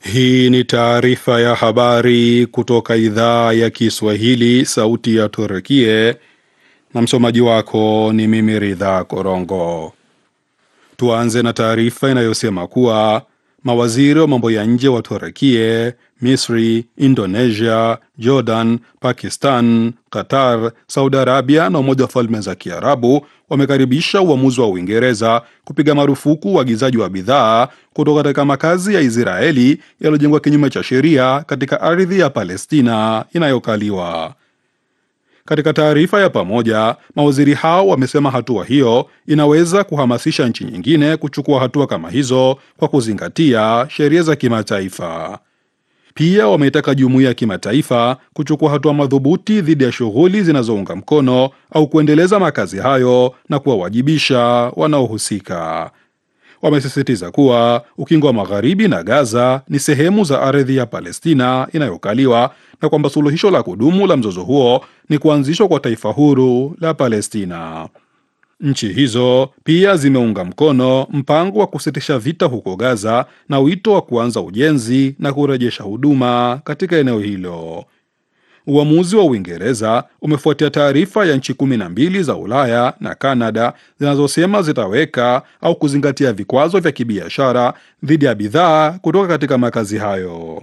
Hii ni taarifa ya habari kutoka idhaa ya Kiswahili, sauti ya Turkie, na msomaji wako ni mimi Ridha Korongo. Tuanze na taarifa inayosema kuwa mawaziri wa mambo ya nje wa Turkie, Misri, Indonesia, Jordan, Pakistan, Qatar, Saudi Arabia na Umoja wa Falme za Kiarabu wamekaribisha uamuzi wa Uingereza kupiga marufuku uagizaji wa bidhaa kutoka katika makazi ya Israeli yaliyojengwa kinyume cha sheria katika ardhi ya Palestina inayokaliwa. Katika taarifa ya pamoja, mawaziri hao wamesema hatua hiyo inaweza kuhamasisha nchi nyingine kuchukua hatua kama hizo kwa kuzingatia sheria za kimataifa. Pia wameitaka jumuiya ya kimataifa kuchukua hatua madhubuti dhidi ya shughuli zinazounga mkono au kuendeleza makazi hayo na kuwawajibisha wanaohusika. Wamesisitiza kuwa ukingo wa magharibi na Gaza ni sehemu za ardhi ya Palestina inayokaliwa na kwamba suluhisho la kudumu la mzozo huo ni kuanzishwa kwa taifa huru la Palestina. Nchi hizo pia zimeunga mkono mpango wa kusitisha vita huko Gaza na wito wa kuanza ujenzi na kurejesha huduma katika eneo hilo. Uamuzi wa Uingereza umefuatia taarifa ya nchi kumi na mbili za Ulaya na Kanada zinazosema zitaweka au kuzingatia vikwazo vya kibiashara dhidi ya bidhaa kutoka katika makazi hayo.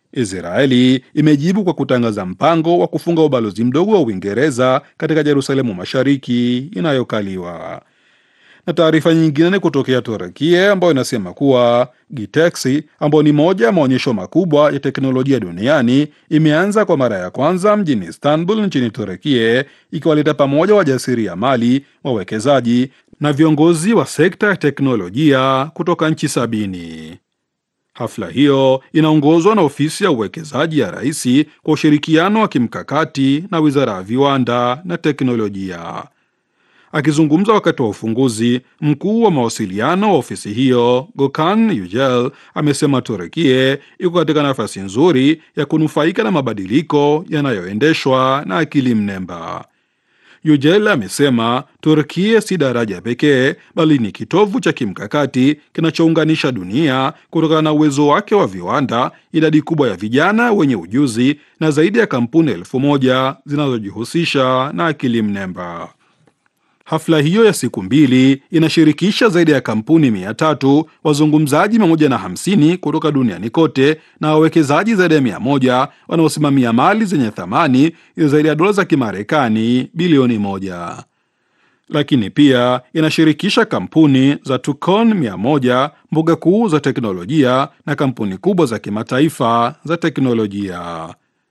Israeli imejibu kwa kutangaza mpango wa kufunga ubalozi mdogo wa Uingereza katika Yerusalemu Mashariki inayokaliwa. Na taarifa nyingine ni kutokea Turekia ambayo inasema kuwa Gitexi ambayo ni moja ya maonyesho makubwa ya teknolojia duniani imeanza kwa mara ya kwanza mjini Istanbul nchini Turekia, ikiwaleta pamoja wajasiriamali, wawekezaji na viongozi wa sekta ya teknolojia kutoka nchi sabini. Hafla hiyo inaongozwa na ofisi ya uwekezaji ya rais kwa ushirikiano wa kimkakati na wizara ya viwanda na teknolojia. Akizungumza wakati wa ufunguzi, mkuu wa mawasiliano wa ofisi hiyo Gökhan Yücel amesema Turekie iko katika nafasi nzuri ya kunufaika na mabadiliko yanayoendeshwa na akili mnemba. Yücel amesema Turkia si daraja pekee bali ni kitovu cha kimkakati kinachounganisha dunia kutokana na uwezo wake wa viwanda, idadi kubwa ya vijana wenye ujuzi na zaidi ya kampuni elfu moja zinazojihusisha na akili mnemba. Hafla hiyo ya siku mbili inashirikisha zaidi ya kampuni mia tatu, wazungumzaji mia moja na hamsini kutoka duniani kote na wawekezaji zaidi ya mia moja wanaosimamia mali zenye thamani ya zaidi ya dola za Kimarekani bilioni moja. Lakini pia inashirikisha kampuni za Tukon mia moja, mbuga kuu za teknolojia na kampuni kubwa za kimataifa za teknolojia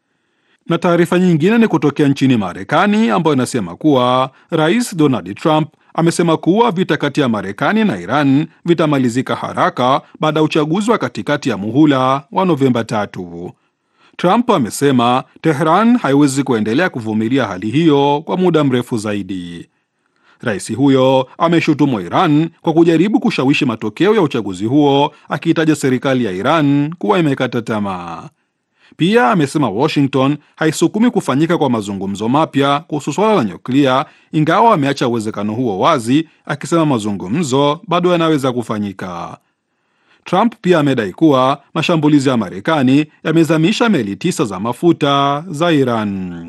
na taarifa nyingine ni kutokea nchini Marekani ambayo inasema kuwa Rais Donald Trump amesema kuwa vita kati ya Marekani na Iran vitamalizika haraka baada ya uchaguzi wa katikati ya muhula wa Novemba tatu. Trump amesema Tehran haiwezi kuendelea kuvumilia hali hiyo kwa muda mrefu zaidi. Rais huyo ameshutumu Iran kwa kujaribu kushawishi matokeo ya uchaguzi huo, akiitaja serikali ya Iran kuwa imekata tamaa. Pia amesema Washington haisukumi kufanyika kwa mazungumzo mapya kuhusu swala la nyuklia, ingawa ameacha uwezekano huo wazi, akisema mazungumzo bado yanaweza kufanyika. Trump pia amedai kuwa mashambulizi ya Marekani yamezamisha meli tisa za mafuta za Iran.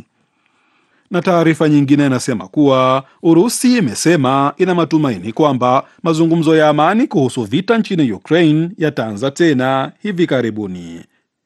Na taarifa nyingine inasema kuwa Urusi imesema ina matumaini kwamba mazungumzo ya amani kuhusu vita nchini Ukraine yataanza tena hivi karibuni.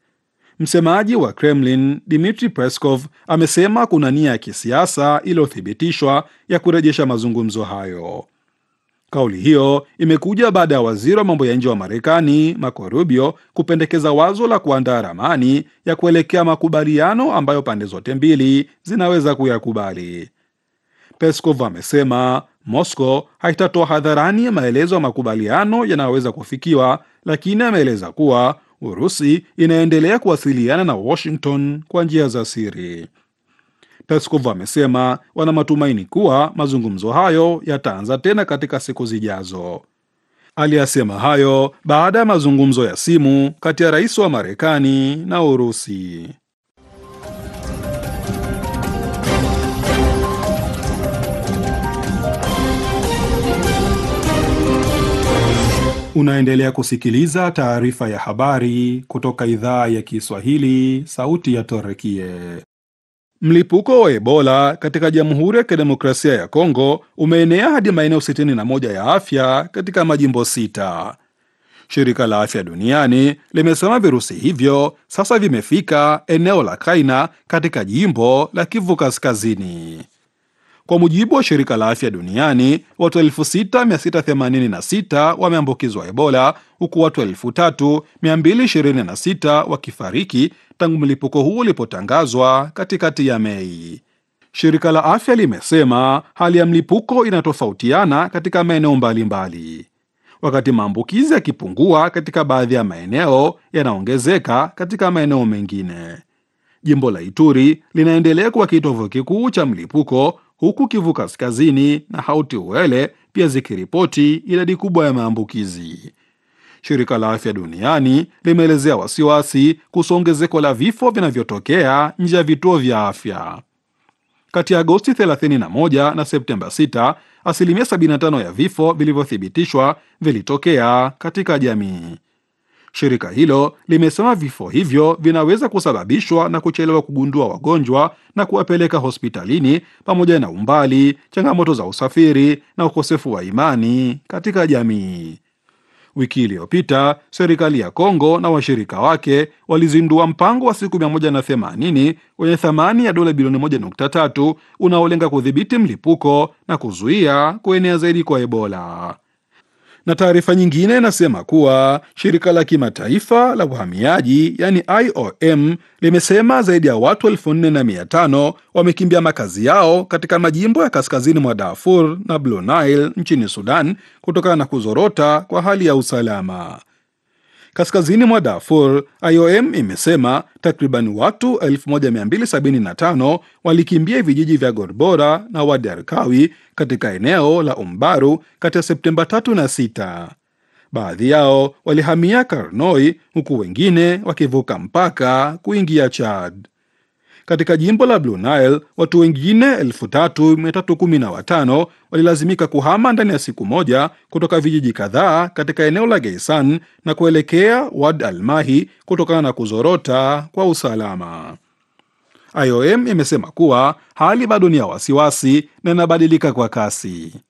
Msemaji wa Kremlin Dmitry Peskov amesema kuna nia ya kisiasa iliyothibitishwa ya kurejesha mazungumzo hayo. Kauli hiyo imekuja baada ya waziri wa mambo ya nje wa Marekani Marco Rubio kupendekeza wazo la kuandaa ramani ya kuelekea makubaliano ambayo pande zote mbili zinaweza kuyakubali. Peskov amesema Moscow haitatoa hadharani maelezo ya makubaliano yanayoweza kufikiwa, lakini ameeleza kuwa Urusi inaendelea kuwasiliana na Washington kwa njia za siri. Peskov amesema wana matumaini kuwa mazungumzo hayo yataanza tena katika siku zijazo. Aliyasema hayo baada ya mazungumzo ya simu kati ya rais wa Marekani na Urusi. Unaendelea kusikiliza taarifa ya habari kutoka idhaa ya Kiswahili, sauti ya Torekie. Mlipuko wa Ebola katika Jamhuri ya Kidemokrasia ya Kongo umeenea hadi maeneo 61 ya afya katika majimbo sita. Shirika la Afya Duniani limesema virusi hivyo sasa vimefika eneo la Kaina katika jimbo la Kivu Kaskazini. Kwa mujibu wa shirika la afya duniani, watu 6686 wameambukizwa Ebola, huku watu 3226 wakifariki tangu mlipuko huu ulipotangazwa katikati ya Mei. Shirika la afya limesema hali ya mlipuko inatofautiana katika maeneo mbalimbali. Wakati maambukizi yakipungua katika baadhi ya maeneo, yanaongezeka katika maeneo mengine. Jimbo la Ituri linaendelea kuwa kitovu kikuu cha mlipuko huku Kivu Kaskazini na Hauti Uele pia zikiripoti idadi kubwa ya maambukizi. Shirika la Afya Duniani limeelezea wasiwasi kuhusu ongezeko la vifo vinavyotokea nje ya vituo vya afya. Kati ya Agosti 31 na Septemba 6, asilimia 75 ya vifo vilivyothibitishwa vilitokea katika jamii. Shirika hilo limesema vifo hivyo vinaweza kusababishwa na kuchelewa kugundua wagonjwa na kuwapeleka hospitalini pamoja na umbali, changamoto za usafiri na ukosefu wa imani katika jamii. Wiki iliyopita serikali ya Kongo na washirika wake walizindua mpango wa siku 180 wenye thamani ya dola bilioni 1.3 unaolenga kudhibiti mlipuko na kuzuia kuenea zaidi kwa Ebola na taarifa nyingine inasema kuwa shirika la kimataifa la uhamiaji yani IOM limesema zaidi ya watu elfu nne na mia tano wamekimbia makazi yao katika majimbo ya kaskazini mwa Darfur na Blue Nile nchini Sudan kutokana na kuzorota kwa hali ya usalama. Kaskazini mwa Darfur, IOM imesema takriban watu 1275 walikimbia vijiji vya Gorbora na Wadi Arkawi katika eneo la Umbaru kati ya Septemba 3 na 6. Baadhi yao walihamia Karnoi huku wengine wakivuka mpaka kuingia Chad. Katika jimbo la Blue Nile watu wengine 3315 walilazimika kuhama ndani ya siku moja kutoka vijiji kadhaa katika eneo la Geisan na kuelekea Wad Almahi kutokana na kuzorota kwa usalama. IOM imesema kuwa hali bado ni ya wasiwasi na inabadilika kwa kasi.